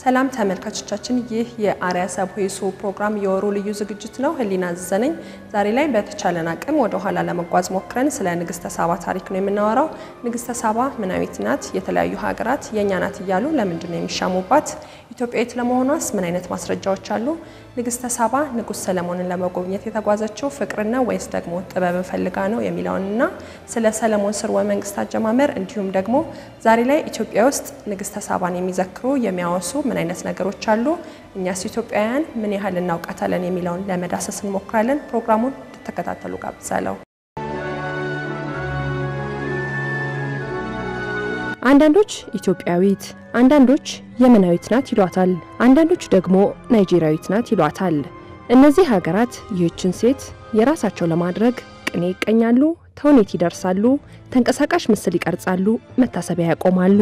ሰላም ተመልካቾቻችን፣ ይህ የአርያ ሰብሄሱ ፕሮግራም የወሩ ልዩ ዝግጅት ነው። ህሊና ዘነኝ ዛሬ ላይ በተቻለን አቅም ወደ ኋላ ለመጓዝ ሞክረን ስለ ንግስተ ሳባ ታሪክ ነው የምናወራው። ንግስተ ሳባ ምናዊት ናት? የተለያዩ ሀገራት የእኛ ናት እያሉ ለምንድን ነው የሚሻሙባት? ኢትዮጵያዊት ለመሆኗስ ምን አይነት ማስረጃዎች አሉ? ንግስተ ሳባ ንጉሥ ሰለሞንን ለመጎብኘት የተጓዘችው ፍቅርን ነው ወይስ ደግሞ ጥበብን ፈልጋ ነው የሚለውንና ስለ ሰለሞን ስርወ መንግስት አጀማመር እንዲሁም ደግሞ ዛሬ ላይ ኢትዮጵያ ውስጥ ንግስተ ሳባን የሚዘክሩ የሚያወሱ ምን አይነት ነገሮች አሉ? እኛስ ኢትዮጵያውያን ምን ያህል እናውቃታለን የሚለውን ለመዳሰስ እንሞክራለን። ፕሮግራሙን እንድትከታተሉ ጋብዛለሁ። አንዳንዶች ኢትዮጵያዊት፣ አንዳንዶች የመናዊት ናት ይሏታል። አንዳንዶች ደግሞ ናይጄሪያዊት ናት ይሏታል። እነዚህ ሀገራት ይህችን ሴት የራሳቸው ለማድረግ ቅኔ ይቀኛሉ፣ ተውኔት ይደርሳሉ፣ ተንቀሳቃሽ ምስል ይቀርጻሉ፣ መታሰቢያ ያቆማሉ።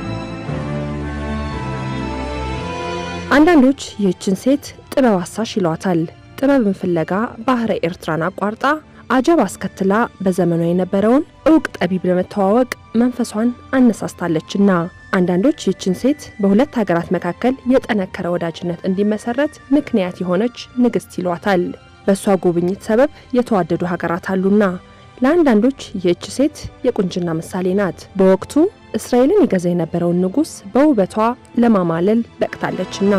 አንዳንዶች ይህችን ሴት ጥበብ አሳሽ ይሏታል። ጥበብን ፍለጋ ባህረ ኤርትራን አቋርጣ አጀብ አስከትላ በዘመኗ የነበረውን እውቅ ጠቢብ ለመተዋወቅ መንፈሷን አነሳስታለችና አንዳንዶች ይህችን ሴት በሁለት ሀገራት መካከል የጠነከረ ወዳጅነት እንዲመሰረት ምክንያት የሆነች ንግሥት ይሏታል። በእሷ ጉብኝት ሰበብ የተዋደዱ ሀገራት አሉና ለአንዳንዶች ይህች ሴት የቁንጅና ምሳሌ ናት። በወቅቱ እስራኤልን ይገዛ የነበረውን ንጉሥ በውበቷ ለማማለል በቅታለችና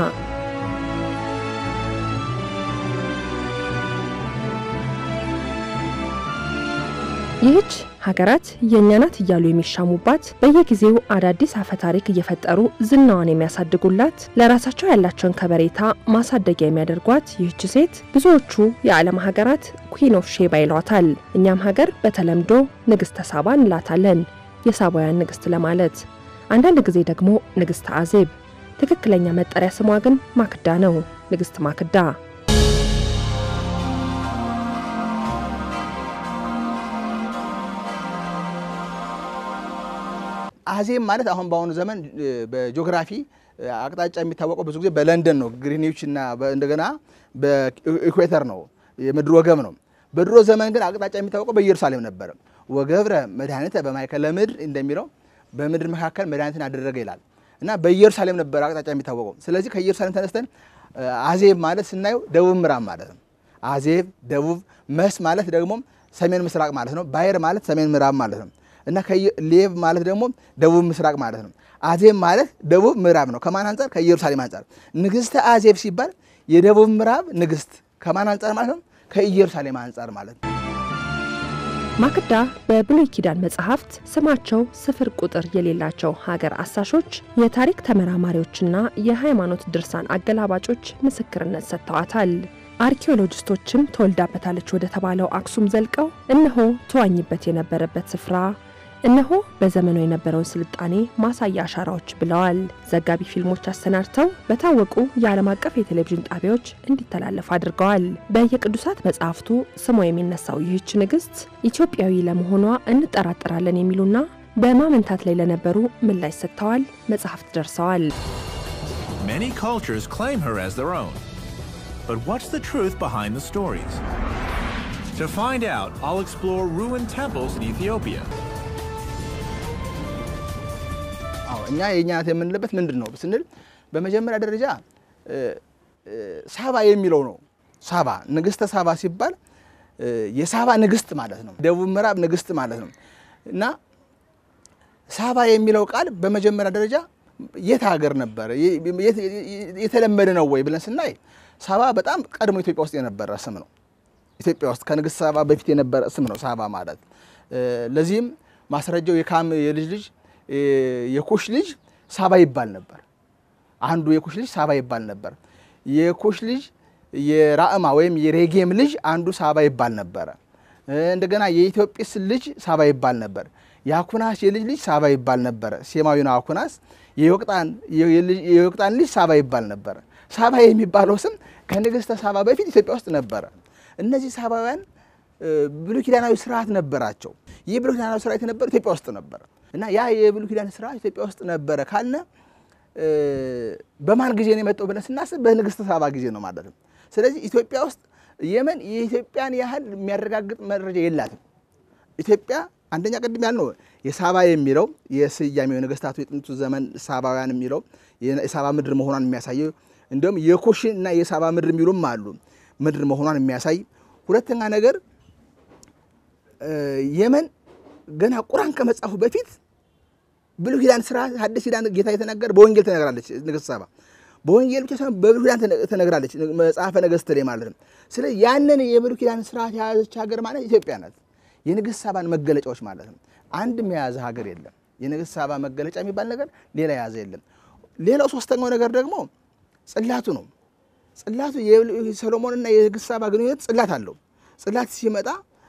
ይህች ሀገራት የእኛ ናት እያሉ የሚሻሙባት በየጊዜው አዳዲስ አፈ ታሪክ እየፈጠሩ ዝናዋን የሚያሳድጉላት ለራሳቸው ያላቸውን ከበሬታ ማሳደጊያ የሚያደርጓት ይህች ሴት ብዙዎቹ የዓለም ሀገራት ኩዊን ኦፍ ሼባ ይሏታል። እኛም ሀገር በተለምዶ ንግሥተ ሳባ እንላታለን፣ የሳባውያን ንግሥት ለማለት። አንዳንድ ጊዜ ደግሞ ንግሥተ አዜብ። ትክክለኛ መጠሪያ ስሟ ግን ማክዳ ነው። ንግሥት ማክዳ አዜብ ማለት አሁን በአሁኑ ዘመን በጂኦግራፊ አቅጣጫ የሚታወቀው ብዙ ጊዜ በለንደን ነው። ግሪኒች እና እንደገና በኢኩዌተር ነው፣ የምድር ወገብ ነው። በድሮ ዘመን ግን አቅጣጫ የሚታወቀው በኢየሩሳሌም ነበረ። ወገብረ መድኃኒተ በማእከለ ምድር እንደሚለው በምድር መካከል መድኃኒትን አደረገ ይላል እና በኢየሩሳሌም ነበር አቅጣጫ የሚታወቀው። ስለዚህ ከኢየሩሳሌም ተነስተን አዜብ ማለት ስናየው ደቡብ ምዕራብ ማለት ነው። አዜብ ደቡብ፣ መስ ማለት ደግሞ ሰሜን ምስራቅ ማለት ነው። ባይር ማለት ሰሜን ምዕራብ ማለት ነው እና ሌብ ማለት ደግሞ ደቡብ ምስራቅ ማለት ነው። አዜብ ማለት ደቡብ ምዕራብ ነው። ከማን አንጻር? ከኢየሩሳሌም አንጻር። ንግሥተ አዜብ ሲባል የደቡብ ምዕራብ ንግሥት ከማን አንጻር ማለት ነው? ከኢየሩሳሌም አንጻር ማለት ነው። ማክዳ በብሉይ ኪዳን መጽሐፍት ስማቸው ስፍር ቁጥር የሌላቸው ሀገር አሳሾች፣ የታሪክ ተመራማሪዎችና የሃይማኖት ድርሳን አገላባጮች ምስክርነት ሰጥተዋታል። አርኪኦሎጂስቶችም ተወልዳበታለች ወደ ተባለው አክሱም ዘልቀው እነሆ ተዋኝበት የነበረበት ስፍራ እነሆ በዘመኑ የነበረውን ስልጣኔ ማሳያ አሻራዎች ብለዋል። ዘጋቢ ፊልሞች አሰናድተው በታወቁ የዓለም አቀፍ የቴሌቪዥን ጣቢያዎች እንዲተላለፍ አድርገዋል። በየቅዱሳት መጽሐፍቱ ስሟ የሚነሳው ይህች ንግሥት ኢትዮጵያዊ ለመሆኗ እንጠራጠራለን የሚሉና በማመንታት ላይ ለነበሩ ምላሽ ሰጥተዋል። መጽሐፍት ደርሰዋል። Many cultures claim her as their own. But what's the truth behind the stories? To find out, I'll explore ruined temples in Ethiopia. አዎ እኛ የእኛ ናት የምንልበት ምንድን ነው ስንል በመጀመሪያ ደረጃ ሳባ የሚለው ነው። ሳባ ንግሥተ ሳባ ሲባል የሳባ ንግሥት ማለት ነው። ደቡብ ምዕራብ ንግሥት ማለት ነው እና ሳባ የሚለው ቃል በመጀመሪያ ደረጃ የት ሀገር ነበረ? የተለመደ ነው ወይ ብለን ስናይ ሳባ በጣም ቀድሞ ኢትዮጵያ ውስጥ የነበረ ስም ነው። ኢትዮጵያ ውስጥ ከንግሥት ሳባ በፊት የነበረ ስም ነው ሳባ ማለት። ለዚህም ማስረጃው የካም የልጅ ልጅ የኩሽ ልጅ ሳባ ይባል ነበር። አንዱ የኩሽ ልጅ ሳባ ይባል ነበር። የኩሽ ልጅ የራእማ ወይም የሬጌም ልጅ አንዱ ሳባ ይባል ነበረ። እንደገና የኢትዮጵስ ልጅ ሳባ ይባል ነበር። የአኩናስ የልጅ ልጅ ሳባ ይባል ነበረ። ሴማዊ ነው አኩናስ። የዮቅጣን ልጅ ሳባ ይባል ነበረ። ሳባ የሚባለው ስም ከንግሥተ ሳባ በፊት ኢትዮጵያ ውስጥ ነበረ። እነዚህ ሳባውያን ብሉይ ኪዳናዊ ስርዓት ነበራቸው። ይህ ብሉይ ኪዳናዊ ስርዓት የነበረ ኢትዮጵያ ውስጥ ነበረ እና ያ የብሉይ ኪዳን ስርዓት ኢትዮጵያ ውስጥ ነበረ ካልነ በማን ጊዜ ነው የመጣው ብለን ስናስብ በንግሥተ ሳባ ጊዜ ነው ማለት ነው። ስለዚህ ኢትዮጵያ ውስጥ የመን የኢትዮጵያን ያህል የሚያረጋግጥ መረጃ የላትም። ኢትዮጵያ አንደኛ ቅድም ያልነው የሳባ የሚለው የስያሜው የነገስታቱ የጥንቱ ዘመን ሳባውያን የሚለው የሳባ ምድር መሆኗን የሚያሳየው እንዲሁም የኩሽ እና የሳባ ምድር የሚሉም አሉ ምድር መሆኗን የሚያሳይ ሁለተኛ ነገር የመን ገና ቁርአን ከመጻፉ በፊት ብሉይ ኪዳን ስራ ሐዲስ ኪዳን ጌታ የተናገረ በወንጌል ተነግራለች ንግስት ሳባ በወንጌል ብቻ ሳይሆን በብሉይ ኪዳን ተነግራለች መጽሐፈ ነገሥት ላይ ማለት ነው። ስለዚህ ያንን የብሉይ ኪዳን ስርዓት የያዘች ሀገር ማለት ኢትዮጵያ ናት። የንግስት ሳባን መገለጫዎች ማለት ነው። አንድም የያዘ ሀገር የለም። የንግስት ሳባ መገለጫ የሚባል ነገር ሌላ የያዘ የለም። ሌላው ሶስተኛው ነገር ደግሞ ጽላቱ ነው። ጽላቱ የሰሎሞንና የንግስት ሳባ ግንኙነት ጽላት አለው። ጽላት ሲመጣ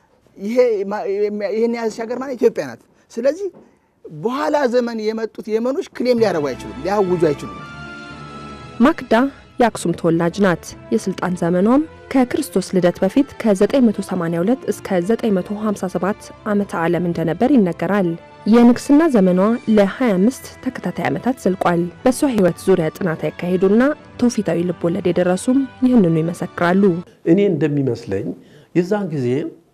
ይሄን የያዘች ሀገር ማለት ኢትዮጵያ ናት። ስለዚህ በኋላ ዘመን የመጡት የመኖች ክሌም ሊያደርጉ አይችሉም፣ ሊያውጁ አይችሉም። ማክዳ የአክሱም ተወላጅ ናት። የስልጣን ዘመኗም ከክርስቶስ ልደት በፊት ከ982 እስከ 957 ዓመተ ዓለም እንደነበር ይነገራል። የንግስና ዘመኗ ለ25 ተከታታይ ዓመታት ዘልቋል። በእሷ ሕይወት ዙሪያ ጥናት ያካሄዱና ትውፊታዊ ልቦለድ የደረሱም ይህንኑ ይመሰክራሉ። እኔ እንደሚመስለኝ የዛን ጊዜ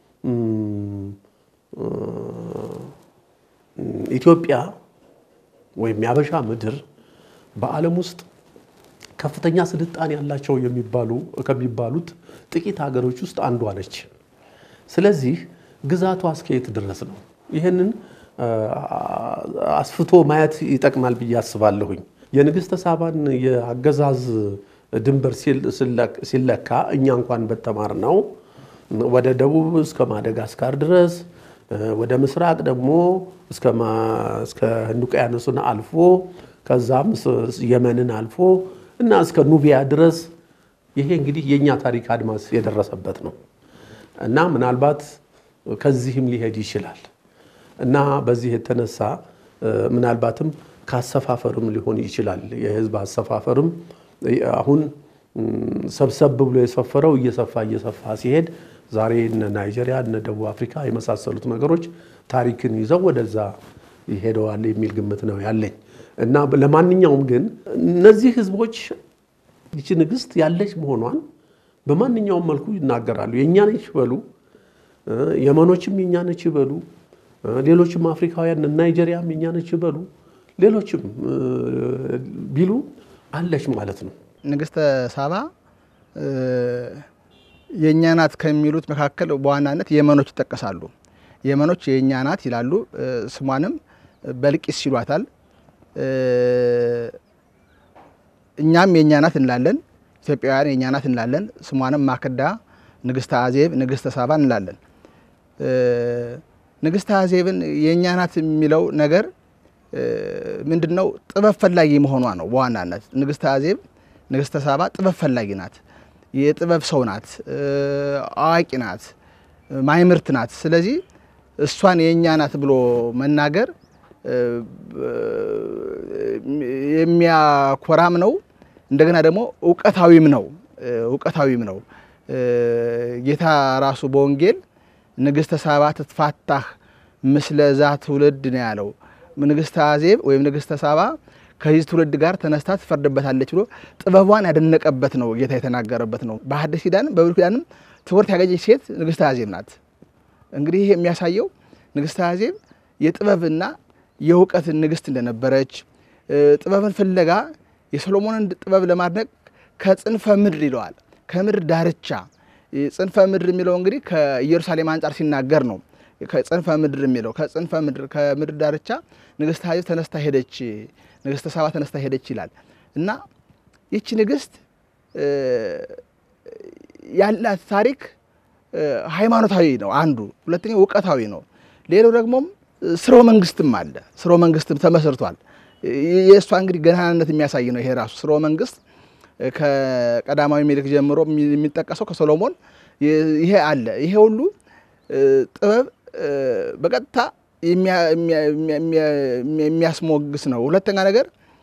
ኢትዮጵያ ወይም የአበሻ ምድር በዓለም ውስጥ ከፍተኛ ስልጣን ያላቸው የሚባሉ ከሚባሉት ጥቂት ሀገሮች ውስጥ አንዷ ነች። ስለዚህ ግዛቷ እስከየት ድረስ ነው? ይህንን አስፍቶ ማየት ይጠቅማል ብዬ አስባለሁኝ። የንግሥተ ሳባን የአገዛዝ ድንበር ሲለካ እኛ እንኳን በተማር ነው ወደ ደቡብ እስከ ማደጋስካር ድረስ ወደ ምስራቅ ደግሞ እስከ ህንድ ውቅያኖስን አልፎ ከዛም የመንን አልፎ እና እስከ ኑቢያ ድረስ ይሄ እንግዲህ የእኛ ታሪክ አድማስ የደረሰበት ነው እና ምናልባት ከዚህም ሊሄድ ይችላል እና በዚህ የተነሳ ምናልባትም ከአሰፋፈርም ሊሆን ይችላል። የህዝብ አሰፋፈርም አሁን ሰብሰብ ብሎ የሰፈረው እየሰፋ እየሰፋ ሲሄድ ዛሬ እነ ናይጄሪያ እነ ደቡብ አፍሪካ የመሳሰሉት ነገሮች ታሪክን ይዘው ወደዛ ይሄደዋል የሚል ግምት ነው ያለኝ እና ለማንኛውም ግን እነዚህ ህዝቦች ይቺ ንግስት ያለች መሆኗን በማንኛውም መልኩ ይናገራሉ። የእኛ ነች ይበሉ፣ የመኖችም የእኛ ነች ይበሉ፣ ሌሎችም አፍሪካውያን ናይጄሪያም የእኛ ነች ይበሉ፣ ሌሎችም ቢሉ አለች ማለት ነው። ንግስተ ሳባ የእኛ ናት ከሚሉት መካከል በዋናነት የመኖች ይጠቀሳሉ። የመኖች የእኛ ናት ይላሉ። ስሟንም በልቂስ ይሏታል። እኛም የእኛ ናት እንላለን። ኢትዮጵያውያን የእኛ ናት እንላለን። ስሟንም ማክዳ፣ ንግስተ አዜብ፣ ንግስተ ሳባ እንላለን። ንግስተ አዜብን የእኛ ናት የሚለው ነገር ምንድን ነው? ጥበብ ፈላጊ መሆኗ ነው በዋናነት ንግስተ አዜብ ንግስተ ሳባ ጥበብ ፈላጊ ናት። የጥበብ ሰው ናት። አዋቂ ናት። ማይምርት ናት። ስለዚህ እሷን የእኛ ናት ብሎ መናገር የሚያኮራም ነው። እንደገና ደግሞ እውቀታዊም ነው። እውቀታዊም ነው። ጌታ ራሱ በወንጌል ንግስተ ሳባ ትትፋታህ ምስለ ዛ ትውልድ ነው ያለው። ንግስተ አዜብ ወይም ንግስተ ሳባ ከዚህ ትውልድ ጋር ተነስታ ትፈርድበታለች ብሎ ጥበቧን ያደነቀበት ነው ጌታ የተናገረበት ነው። በሐዲስ ኪዳንም በብሉይ ኪዳንም ትምህርት ያገኘች ሴት ንግስተ አዜብ ናት። እንግዲህ ይህ የሚያሳየው ንግስተ አዜብ የጥበብና የእውቀት ንግስት እንደነበረች ጥበብን ፍለጋ የሰሎሞንን ጥበብ ለማድነቅ ከጽንፈ ምድር ይለዋል። ከምድር ዳርቻ ጽንፈ ምድር የሚለው እንግዲህ ከኢየሩሳሌም አንጻር ሲናገር ነው። ከጽንፈ ምድር የሚለው ከጽንፈ ምድር ከምድር ዳርቻ ንግስተ አዜብ ተነስታ ሄደች፣ ንግስተ ሳባ ተነስታ ሄደች ይላል እና ይቺ ንግስት ያላት ታሪክ ሃይማኖታዊ ነው አንዱ፣ ሁለተኛው እውቀታዊ ነው። ሌላው ደግሞም ስርወ መንግስትም አለ። ስርወ መንግስትም ተመስርቷል። የእሷ እንግዲህ ገናናነት የሚያሳይ ነው። ይሄ ራሱ ስርወ መንግስት ከቀዳማዊ ምኒልክ ጀምሮ የሚጠቀሰው ከሶሎሞን ይሄ አለ። ይሄ ሁሉ ጥበብ በቀጥታ የሚያስሞግስ ነው። ሁለተኛ ነገር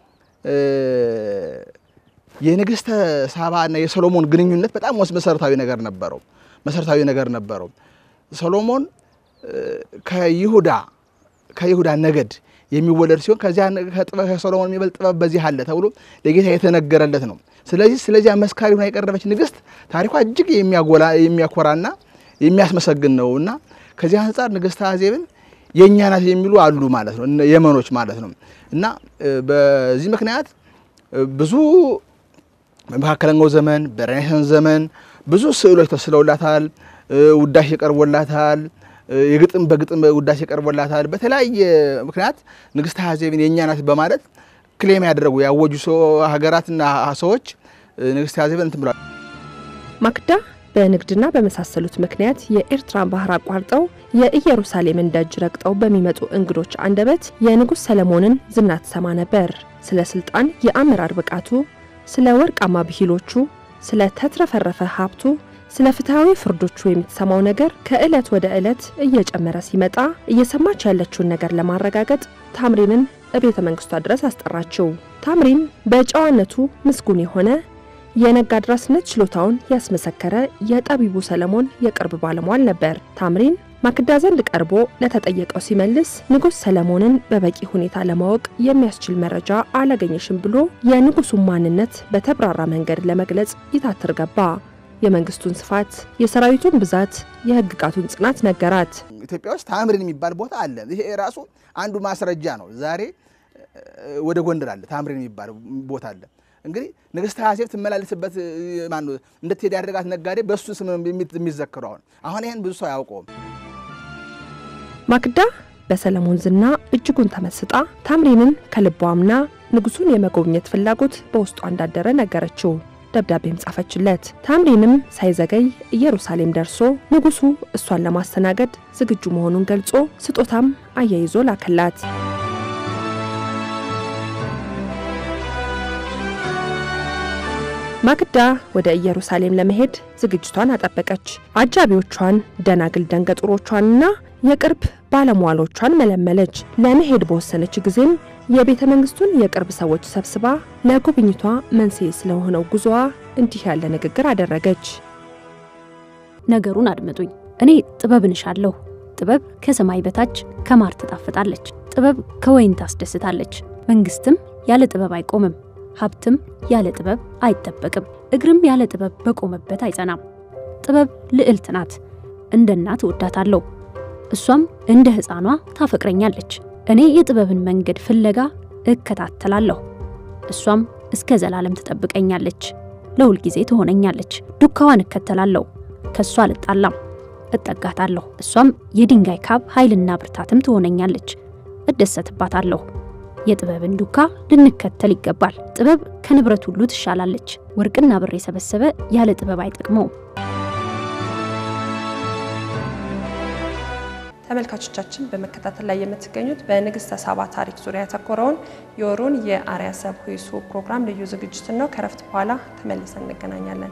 የንግስተ ሳባ እና የሶሎሞን ግንኙነት በጣም መሰረታዊ ነገር ነበረው። መሰረታዊ ነገር ነበረው። ሶሎሞን ከይሁዳ ከይሁዳ ነገድ የሚወለድ ሲሆን ከዚያ ከሶሎሞን የሚበልጥ ጥበብ በዚህ አለ ተብሎ ለጌታ የተነገረለት ነው። ስለዚህ ስለዚያ መስካሪ ሆና የቀረበች ንግስት ታሪኳ እጅግ የሚያኮራና የሚያስመሰግን ነው እና ከዚህ አንጻር ንግስተ አዜብን የእኛ ናት የሚሉ አሉ ማለት ነው፣ የመኖች ማለት ነው። እና በዚህ ምክንያት ብዙ በመካከለኛው ዘመን በሬኔሳንስ ዘመን ብዙ ስዕሎች ተስለውላታል፣ ውዳሴ ቀርቦላታል፣ የግጥም በግጥም ውዳሴ ቀርቦላታል። በተለያየ ምክንያት ንግስት አዜብን የእኛ ናት በማለት ክሌም ያደረጉ ያወጁ ሀገራትና ሰዎች ንግስት አዜብን እንትን ብለዋል። ማክዳ በንግድና በመሳሰሉት ምክንያት የኤርትራን ባህር አቋርጠው የኢየሩሳሌምን ደጅ ረግጠው በሚመጡ እንግዶች አንደበት የንጉሥ ሰለሞንን ዝና ትሰማ ነበር። ስለ ስልጣን የአመራር ብቃቱ፣ ስለ ወርቃማ ብሂሎቹ፣ ስለ ተትረፈረፈ ሀብቱ፣ ስለ ፍትሐዊ ፍርዶቹ የምትሰማው ነገር ከዕለት ወደ ዕለት እየጨመረ ሲመጣ እየሰማች ያለችውን ነገር ለማረጋገጥ ታምሪንን እቤተ መንግስቷ ድረስ አስጠራችው። ታምሪን በጨዋነቱ ምስጉን የሆነ የነጋድራስነት ችሎታውን ያስመሰከረ የጠቢቡ ሰለሞን የቅርብ ባለሟል ነበር። ታምሪን ማክዳ ዘንድ ቀርቦ ለተጠየቀው ሲመልስ ንጉሥ ሰለሞንን በበቂ ሁኔታ ለማወቅ የሚያስችል መረጃ አላገኘሽም ብሎ የንጉሱን ማንነት በተብራራ መንገድ ለመግለጽ ይታትር ገባ። የመንግስቱን ስፋት፣ የሰራዊቱን ብዛት፣ የህግጋቱን ጽናት ነገራት። ኢትዮጵያ ውስጥ ታምሪን የሚባል ቦታ አለ። ይሄ ራሱ አንዱ ማስረጃ ነው። ዛሬ ወደ ጎንደር አለ ታምሪን የሚባል ቦታ አለ። እንግዲህ ንግስት አዜብ ትመላለስበት ማነው እንድትሄድ ያደረጋት ነጋዴ በእሱ ስም የሚዘክሩ አሁን አሁን ይህን ብዙ ሰው አያውቀውም። ማክዳ በሰለሞን ዝና እጅጉን ተመስጣ ታምሪንን ከልቧ አምና ንጉሱን የመጎብኘት ፍላጎት በውስጧ እንዳደረ ነገረችው። ደብዳቤም ጻፈችለት። ታምሪንም ሳይዘገይ ኢየሩሳሌም ደርሶ ንጉሱ እሷን ለማስተናገድ ዝግጁ መሆኑን ገልጾ ስጦታም አያይዞ ላከላት። ማክዳ ወደ ኢየሩሳሌም ለመሄድ ዝግጅቷን አጠበቀች። አጃቢዎቿን፣ ደናግል ደንገጡሮቿንና የቅርብ ባለሟሎቿን መለመለች። ለመሄድ በወሰነች ጊዜም የቤተ መንግስቱን የቅርብ ሰዎች ሰብስባ ለጉብኝቷ መንስኤ ስለሆነው ጉዞዋ እንዲህ ያለ ንግግር አደረገች። ነገሩን አድምጡኝ። እኔ ጥበብን እሻለሁ። ጥበብ ከሰማይ በታች ከማር ትጣፍጣለች። ጥበብ ከወይን ታስደስታለች። መንግስትም ያለ ጥበብ አይቆምም። ሀብትም ያለ ጥበብ አይጠበቅም። እግርም ያለ ጥበብ በቆመበት አይጸናም። ጥበብ ልዕልት ናት። እንደ እናት እወዳታለሁ፣ እሷም እንደ ሕፃኗ ታፈቅረኛለች። እኔ የጥበብን መንገድ ፍለጋ እከታተላለሁ፣ እሷም እስከ ዘላለም ትጠብቀኛለች፣ ለሁል ጊዜ ትሆነኛለች። ዱካዋን እከተላለሁ፣ ከእሷ አልጣላም፣ እጠጋታለሁ። እሷም የድንጋይ ካብ ኃይልና ብርታትም ትሆነኛለች፣ እደሰትባታለሁ። የጥበብን ዱካ ልንከተል ይገባል። ጥበብ ከንብረት ሁሉ ትሻላለች። ወርቅና ብር የሰበሰበ ያለ ጥበብ አይጠቅመውም። ተመልካቾቻችን በመከታተል ላይ የምትገኙት በንግስተ ሳባ ታሪክ ዙሪያ ያተኮረውን የወሩን የአርያ ሰብ ሁይሱ ፕሮግራም ልዩ ዝግጅትን ነው። ከረፍት በኋላ ተመልሰን እንገናኛለን።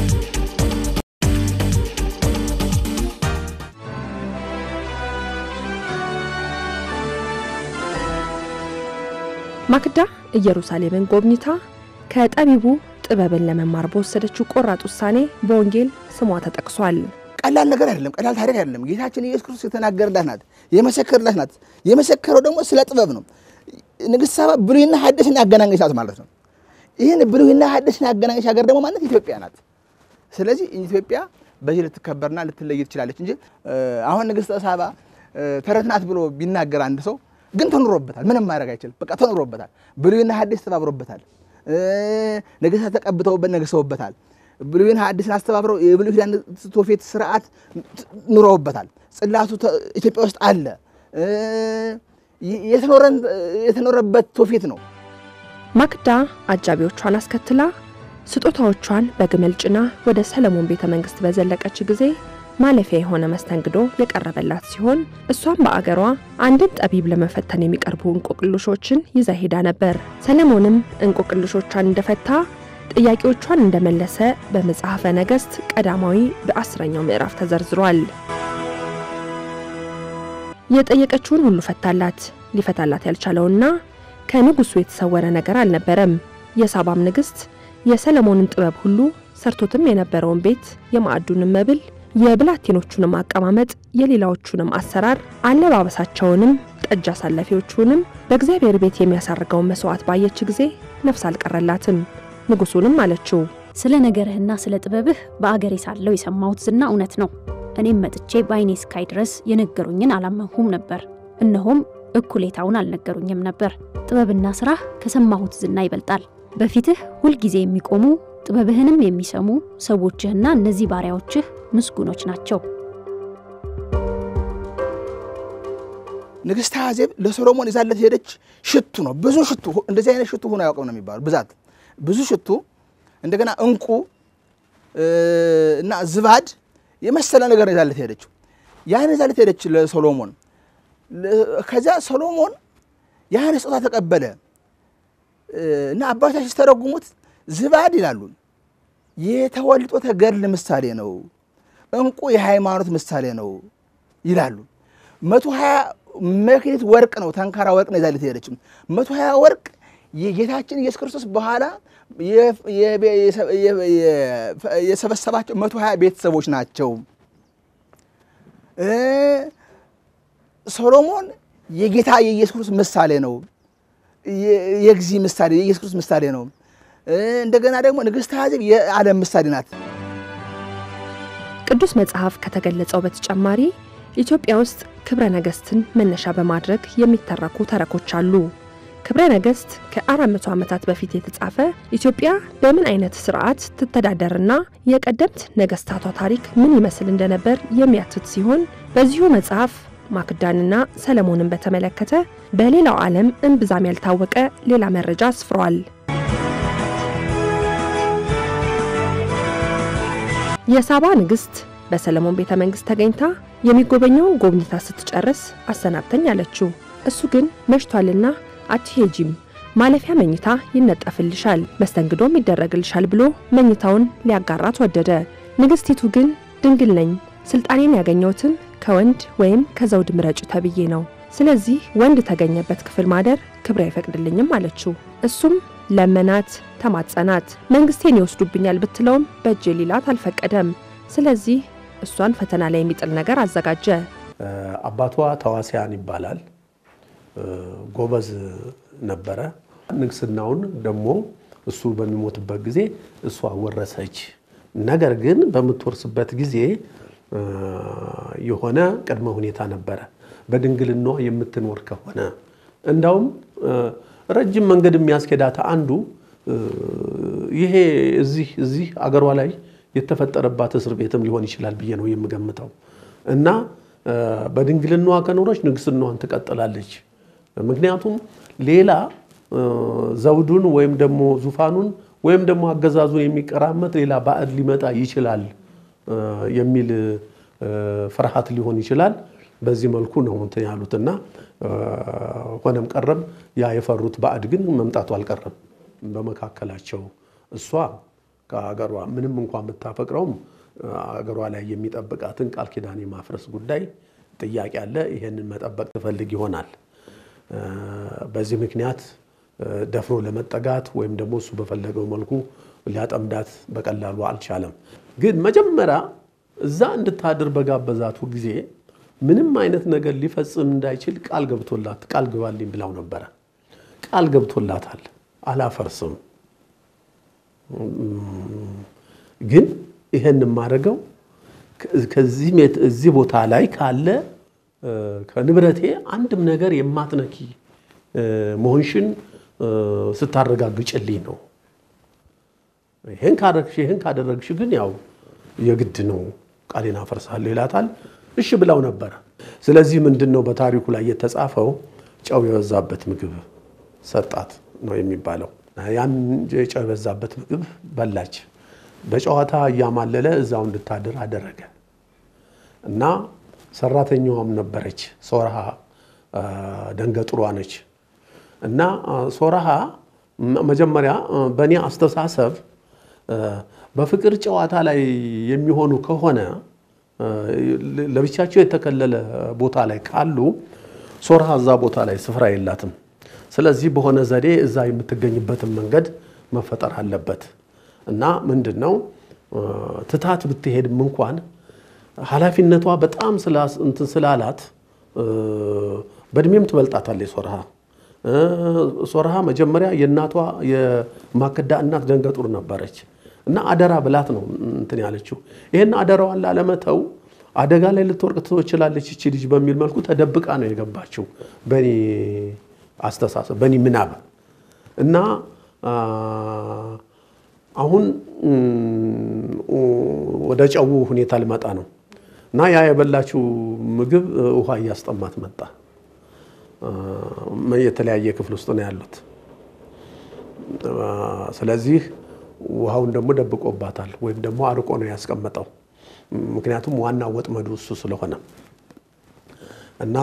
ማክዳ ኢየሩሳሌምን ጎብኝታ ከጠቢቡ ጥበብን ለመማር በወሰደችው ቆራጥ ውሳኔ በወንጌል ስሟ ተጠቅሷል። ቀላል ነገር አይደለም። ቀላል ታሪክ አይደለም። ጌታችን ኢየሱስ ክርስቶስ የተናገረላት ናት፣ የመሰከረላት ናት። የመሰከረው ደግሞ ስለ ጥበብ ነው። ንግስት ሳባ ብሉይና ሐዲስን ያገናኘች ናት ማለት ነው። ይህን ብሉይና ሐዲስን ያገናኘች ሀገር ደግሞ ማለት ኢትዮጵያ ናት። ስለዚህ ኢትዮጵያ በዚህ ልትከበርና ልትለይ ትችላለች እንጂ አሁን ንግስት ሳባ ተረት ናት ብሎ ቢናገር አንድ ሰው ግን ተኑሮበታል። ምንም ማድረግ አይችልም። በቃ ተኑሮበታል። ብሉይና ሐዲስ ተባብሮበታል። ነገስታት ተቀብተውበት ነግሰውበታል። ብሉይን ሐዲስን አስተባብረው የብሉይ ኪዳን ትውፊት ስርዓት ኑረውበታል። ጽላቱ ኢትዮጵያ ውስጥ አለ። የተኖረበት ትውፊት ነው። ማክዳ አጃቢዎቿን አስከትላ ስጦታዎቿን በግመል ጭና ወደ ሰለሞን ቤተ መንግስት በዘለቀች ጊዜ ማለፊያ የሆነ መስተንግዶ የቀረበላት ሲሆን እሷም በአገሯ አንድን ጠቢብ ለመፈተን የሚቀርቡ እንቆቅልሾችን ይዛ ሄዳ ነበር። ሰለሞንም እንቆቅልሾቿን እንደፈታ ጥያቄዎቿን እንደመለሰ በመጽሐፈ ነገሥት ቀዳማዊ በአስረኛው ምዕራፍ ተዘርዝሯል። የጠየቀችውን ሁሉ ፈታላት። ሊፈታላት ያልቻለውና ከንጉሱ የተሰወረ ነገር አልነበረም። የሳባም ንግሥት የሰለሞንን ጥበብ ሁሉ ሰርቶትም የነበረውን ቤት፣ የማዕዱንም መብል፣ የብላቴኖቹንም አቀማመጥ፣ የሌላዎቹንም አሰራር፣ አለባበሳቸውንም፣ ጠጅ አሳላፊዎቹንም በእግዚአብሔር ቤት የሚያሳርገውን መስዋዕት ባየች ጊዜ ነፍስ አልቀረላትም። ንጉሱንም አለችው፣ ስለ ነገርህና ስለ ጥበብህ በአገሬ ሳለው የሰማሁት ዝና እውነት ነው። እኔም መጥቼ በዓይኔ እስካይ ድረስ የነገሩኝን አላመንሁም ነበር። እነሆም እኩሌታውን አልነገሩኝም ነበር። ጥበብና ስራህ ከሰማሁት ዝና ይበልጣል። በፊትህ ሁልጊዜ የሚቆሙ ጥበብህንም የሚሰሙ ሰዎችህና እነዚህ ባሪያዎችህ ምስጉኖች ናቸው። ንግስት አዜብ ለሶሎሞን ይዛለት ሄደች ሽቱ ነው። ብዙ ሽቱ፣ እንደዚህ አይነት ሽቱ ሆኖ አያውቅም ነው የሚባሉ ብዛት ብዙ ሽቱ፣ እንደገና እንቁ እና ዝባድ የመሰለ ነገር ይዛለት ሄደችው። ያን ይዛለት ሄደች ለሶሎሞን። ከዚያ ሶሎሞን ያን ስጦታ ተቀበለ እና አባቶች ሲተረጉሙት ዝባድ ይላሉ የተወልጦ ተገድል ምሳሌ ነው፣ እንቁ የሃይማኖት ምሳሌ ነው ይላሉ። መቶ ሀያ መክሊት ወርቅ ነው፣ ተንካራ ወርቅ ነው ይዛለት ሄደችው። መቶ ሀያ ወርቅ የጌታችን ኢየሱስ ክርስቶስ በኋላ የሰበሰባቸው መቶ ሀያ ቤተሰቦች ናቸው። ሶሎሞን የጌታ የኢየሱስ ክርስቶስ ምሳሌ ነው። የጊዜ ምሳሌ የኢየሱስ ክርስቶስ ምሳሌ ነው። እንደገና ደግሞ ንግሥት አዜብ የዓለም ምሳሌ ናት። ቅዱስ መጽሐፍ ከተገለጸው በተጨማሪ ኢትዮጵያ ውስጥ ክብረ ነገሥትን መነሻ በማድረግ የሚተረኩ ተረኮች አሉ። ክብረ ነገሥት ከ400 ዓመታት በፊት የተጻፈ ኢትዮጵያ በምን አይነት ስርዓት ትተዳደርና የቀደምት ነገሥታቷ ታሪክ ምን ይመስል እንደነበር የሚያትት ሲሆን በዚሁ መጽሐፍ ማክዳንና ሰለሞንን በተመለከተ በሌላው ዓለም እምብዛም ያልታወቀ ሌላ መረጃ አስፍሯል። የሳባ ንግሥት በሰለሞን ቤተ መንግሥት ተገኝታ የሚጎበኘውን ጎብኝታ ስትጨርስ አሰናብተኝ አለችው። እሱ ግን መሽቷልና አትሄጂም፣ ማለፊያ መኝታ ይነጠፍልሻል፣ መስተንግዶም ይደረግልሻል ብሎ መኝታውን ሊያጋራት ወደደ። ንግሥቲቱ ግን ድንግል ነኝ፣ ስልጣኔን ያገኘሁትን ከወንድ ወይም ከዘውድ ምረጭ ተብዬ ነው። ስለዚህ ወንድ ተገኘበት ክፍል ማደር ክብሬ አይፈቅድልኝም አለችው። እሱም ለመናት፣ ተማጸናት። መንግስቴን ይወስዱብኛል ብትለውም በእጄ ሊላት አልፈቀደም። ስለዚህ እሷን ፈተና ላይ የሚጥል ነገር አዘጋጀ። አባቷ ተዋሲያን ይባላል። ጎበዝ ነበረ። ንግስናውን ደግሞ እሱ በሚሞትበት ጊዜ እሷ ወረሰች። ነገር ግን በምትወርስበት ጊዜ የሆነ ቅድመ ሁኔታ ነበረ። በድንግልናዋ የምትኖር ከሆነ እንዳውም ረጅም መንገድ የሚያስኬዳት አንዱ ይሄ እዚህ እዚህ አገሯ ላይ የተፈጠረባት እስር ቤትም ሊሆን ይችላል ብዬ ነው የምገምተው። እና በድንግልናዋ ከኖረች ንግስናዋን ትቀጥላለች። ምክንያቱም ሌላ ዘውዱን ወይም ደግሞ ዙፋኑን ወይም ደግሞ አገዛዙን የሚቀራመት ሌላ ባዕድ ሊመጣ ይችላል የሚል ፍርሃት ሊሆን ይችላል። በዚህ መልኩ ነው እንትን ያሉትና ሆነም ቀረም ያ የፈሩት ባዕድ ግን መምጣቱ አልቀረም። በመካከላቸው እሷ ከአገሯ ምንም እንኳን ብታፈቅረውም አገሯ ላይ የሚጠብቃትን ቃል ኪዳን የማፍረስ ጉዳይ ጥያቄ አለ። ይሄንን መጠበቅ ትፈልግ ይሆናል። በዚህ ምክንያት ደፍሮ ለመጠጋት ወይም ደግሞ እሱ በፈለገው መልኩ ሊያጠምዳት በቀላሉ አልቻለም። ግን መጀመሪያ እዛ እንድታድር በጋበዛቱ ጊዜ ምንም አይነት ነገር ሊፈጽም እንዳይችል ቃል ገብቶላት ቃል ግባልኝ ብላው ነበረ። ቃል ገብቶላታል። አላፈርስም ግን ይሄን የማደርገው ከዚህ እዚህ ቦታ ላይ ካለ ከንብረቴ አንድም ነገር የማትነኪ መሆንሽን ስታረጋግጭልኝ ነው። ይህን ካደረግሽ ይህን ካደረግሽ ግን ያው የግድ ነው ቃሌን አፈርሳለሁ ይላታል። እሺ ብላው ነበረ። ስለዚህ ምንድን ነው በታሪኩ ላይ የተጻፈው ጨው የበዛበት ምግብ ሰጣት ነው የሚባለው። ያን ጨው የበዛበት ምግብ በላች። በጨዋታ እያማለለ እዛው እንድታድር አደረገ እና ሰራተኛዋም ነበረች ሶርሃ ደንገጥሯ ነች። እና ሶርሃ መጀመሪያ በእኔ አስተሳሰብ በፍቅር ጨዋታ ላይ የሚሆኑ ከሆነ ለብቻቸው የተከለለ ቦታ ላይ ካሉ ሶርሃ እዛ ቦታ ላይ ስፍራ የላትም። ስለዚህ በሆነ ዘዴ እዛ የምትገኝበትን መንገድ መፈጠር አለበት እና ምንድን ነው ትታት ብትሄድም እንኳን ኃላፊነቷ በጣም እንትን ስላላት በእድሜም ትበልጣታለች ሶርሃ። ሶርሃ መጀመሪያ የእናቷ የማክዳ እናት ደንገጡር ነበረች እና አደራ ብላት ነው እንትን ያለችው። ይህን አደራዋን ላለመተው አደጋ ላይ ልትወርቅ ትችላለች እቺ ልጅ በሚል መልኩ ተደብቃ ነው የገባችው በእኔ አስተሳሰብ በእኔ ምናብ እና አሁን ወደ ጨው ሁኔታ ልመጣ ነው እና ያ የበላችው ምግብ ውሃ እያስጠማት መጣ። የተለያየ ክፍል ውስጥ ነው ያሉት። ስለዚህ ውሃውን ደግሞ ደብቆባታል ወይም ደግሞ አርቆ ነው ያስቀመጠው። ምክንያቱም ዋና ወጥመዱ እሱ ስለሆነ እና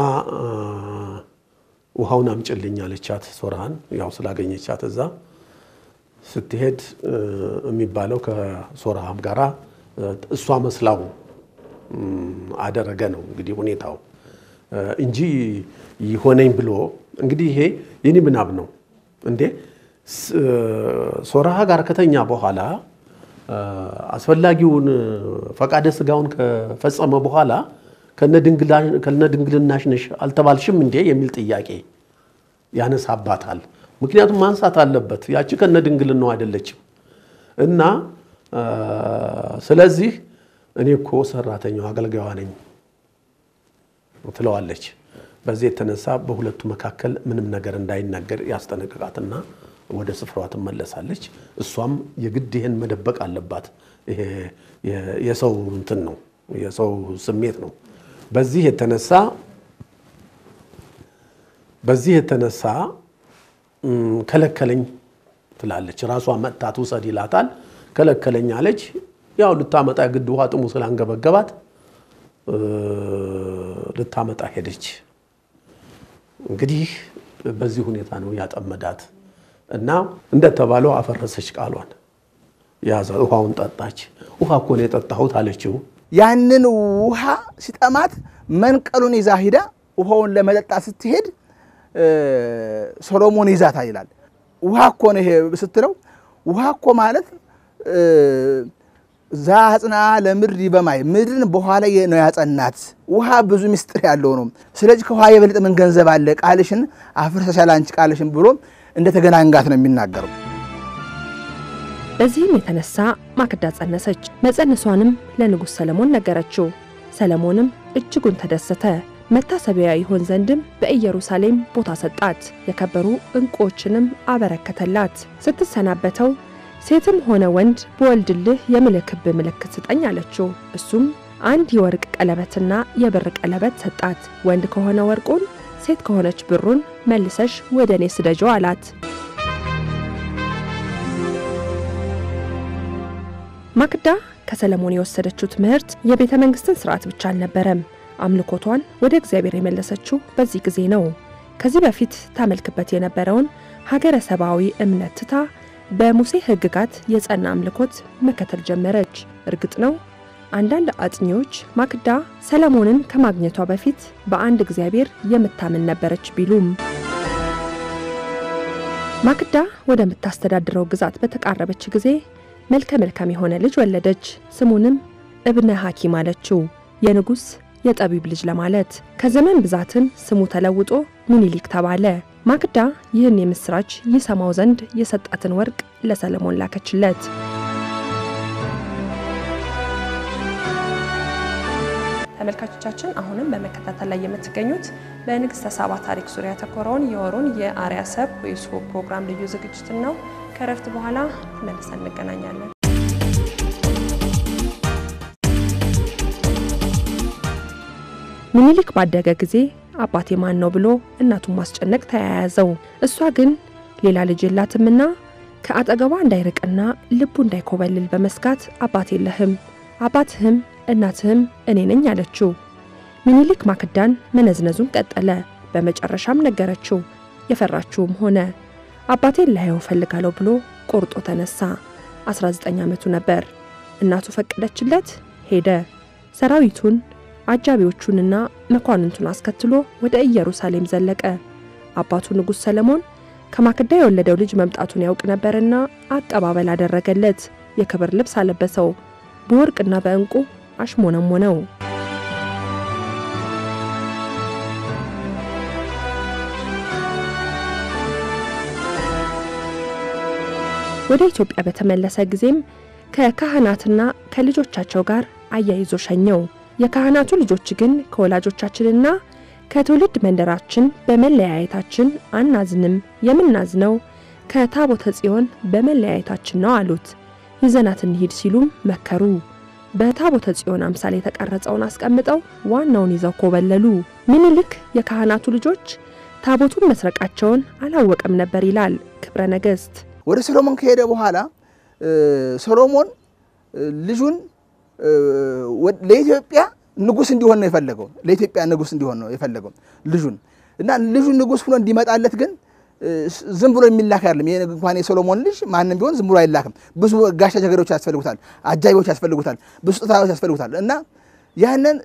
ውሃውን አምጭልኝ አለቻት ሶርሃን። ያው ስላገኘቻት እዛ ስትሄድ የሚባለው ከሶርሃም ጋራ እሷ መስላው አደረገ ነው እንግዲህ ሁኔታው እንጂ ይሆነኝ ብሎ እንግዲህ ይሄ የኔ ምናብ ነው እንዴ። ሶርሃ ጋር ከተኛ በኋላ አስፈላጊውን ፈቃደ ስጋውን ከፈጸመ በኋላ ከነድንግልናሽ ነሽ አልተባልሽም እንዴ የሚል ጥያቄ ያነሳባታል። ምክንያቱም ማንሳት አለበት ያቺ ከነድንግልናው አይደለችም እና ስለዚህ እኔ እኮ ሰራተኛው አገልጋዋ ነኝ ትለዋለች። በዚህ የተነሳ በሁለቱ መካከል ምንም ነገር እንዳይናገር ያስጠነቅቃትና ወደ ስፍራዋ ትመለሳለች። እሷም የግድ ይሄን መደበቅ አለባት። ይሄ የሰው እንትን ነው፣ የሰው ስሜት ነው። በዚህ የተነሳ በዚህ የተነሳ ከለከለኝ ትላለች። ራሷ መጥታ ትውሰድ ይላታል። ከለከለኝ አለች። ያው ልታመጣ ግድ ውሃ ጥሙ ስላንገበገባት ልታመጣ ሄደች። እንግዲህ በዚህ ሁኔታ ነው ያጠመዳት እና እንደተባለው አፈረሰች ቃሏን። ያዘ ውሃውን ጠጣች። ውሃ እኮ ነው የጠጣሁት አለችው። ያንን ውሃ ሲጠማት መንቀሉን ይዛ ሂዳ ውሃውን ለመጠጣት ስትሄድ ሶሎሞን ይዛታ ይላል። ውሃ እኮ ነው ይሄ ስትለው ውሃ እኮ ማለት ዛጽና ለምድር ይበማይ ምድርን በኋላ ነው ያጸናት። ውሃ ብዙ ምስጢር ያለው ነው። ስለዚህ ከውሃ የበለጠ ምን ገንዘብ አለ? ቃልሽን አፍርሰሻል አንቺ ቃልሽን ብሎ እንደተገናንጋት ነው የሚናገረው። በዚህም የተነሳ ማክዳ ጸነሰች። መጸነሷንም ለንጉሥ ሰለሞን ነገረችው። ሰለሞንም እጅጉን ተደሰተ። መታሰቢያ ይሆን ዘንድም በኢየሩሳሌም ቦታ ሰጣት። የከበሩ ዕንቁዎችንም አበረከተላት። ስትሰናበተው ሴትም ሆነ ወንድ በወልድልህ የምልክብ ምልክት ስጠኝ አለችው። እሱም አንድ የወርቅ ቀለበትና የብር ቀለበት ሰጣት። ወንድ ከሆነ ወርቁን፣ ሴት ከሆነች ብሩን መልሰሽ ወደ እኔ ስደጀው አላት። ማክዳ ከሰለሞን የወሰደችው ትምህርት የቤተ መንግሥትን ሥርዓት ብቻ አልነበረም። አምልኮቷን ወደ እግዚአብሔር የመለሰችው በዚህ ጊዜ ነው። ከዚህ በፊት ታመልክበት የነበረውን ሀገረ ሰብአዊ እምነት ትታ በሙሴ ሕግጋት የጸና አምልኮት መከተል ጀመረች። እርግጥ ነው አንዳንድ አጥኚዎች ማክዳ ሰለሞንን ከማግኘቷ በፊት በአንድ እግዚአብሔር የምታምን ነበረች ቢሉም ማክዳ ወደምታስተዳድረው ግዛት በተቃረበች ጊዜ መልከ መልካም የሆነ ልጅ ወለደች። ስሙንም እብነ ሐኪም አለችው፣ የንጉሥ የጠቢብ ልጅ ለማለት። ከዘመን ብዛትም ስሙ ተለውጦ ሚኒሊክ ተባለ። ማክዳ ይህን የምስራች ይሰማው ዘንድ የሰጣትን ወርቅ ለሰለሞን ላከችለት። ተመልካቾቻችን አሁንም በመከታተል ላይ የምትገኙት በንግስተ ሳባ ታሪክ ዙሪያ ያተኮረውን የወሩን የአርያ ሰብ ወይስ ፕሮግራም ልዩ ዝግጅትን ነው። ከረፍት በኋላ መልሰን እንገናኛለን። ሚኒሊክ ባደገ ጊዜ አባቴ ማን ነው ብሎ እናቱን ማስጨነቅ ተያያዘው። እሷ ግን ሌላ ልጅ የላትምና ከአጠገቧ እንዳይርቅና ልቡ እንዳይኮበልል በመስጋት አባት የለህም፣ አባትህም እናትህም እኔ ነኝ አለችው። ሚኒሊክ ማክዳን መነዝነዙን ቀጠለ። በመጨረሻም ነገረችው። የፈራችውም ሆነ። አባቴን ላየው ፈልጋለሁ ብሎ ቆርጦ ተነሳ። 19 ዓመቱ ነበር። እናቱ ፈቀደችለት። ሄደ። ሰራዊቱን አጃቢዎቹንና መኳንንቱን አስከትሎ ወደ ኢየሩሳሌም ዘለቀ። አባቱ ንጉሥ ሰለሞን ከማክዳ የወለደው ልጅ መምጣቱን ያውቅ ነበርና አቀባበል አደረገለት። የክብር ልብስ አለበሰው። በወርቅና በዕንቁ አሽሞነሞነው። ወደ ኢትዮጵያ በተመለሰ ጊዜም ከካህናትና ከልጆቻቸው ጋር አያይዞ ሸኘው። የካህናቱ ልጆች ግን ከወላጆቻችንና ከትውልድ መንደራችን በመለያየታችን አናዝንም፣ የምናዝነው ከታቦተ ጽዮን በመለያየታችን ነው አሉት። ይዘናት እንሂድ ሲሉም መከሩ። በታቦተ ጽዮን አምሳል የተቀረጸውን አስቀምጠው ዋናውን ይዘው ኮበለሉ። ምኒልክ የካህናቱ ልጆች ታቦቱን መስረቃቸውን አላወቀም ነበር ይላል ክብረ ነገሥት። ወደ ሰሎሞን ከሄደ በኋላ ሰሎሞን ልጁን ለኢትዮጵያ ንጉሥ እንዲሆን ነው የፈለገው። ለኢትዮጵያ ንጉሥ እንዲሆን ነው የፈለገው ልጁን እና ልጁ ንጉሥ ሆኖ እንዲመጣለት ግን ዝም ብሎ የሚላክ አይደለም። ይሄ እንኳን የሶሎሞን ልጅ ማንም ቢሆን ዝም ብሎ አይላክም። ብዙ ጋሻ ጀገሬዎች ያስፈልጉታል፣ አጃቢዎች ያስፈልጉታል፣ ብዙ ስጦታዎች ያስፈልጉታል እና ያንን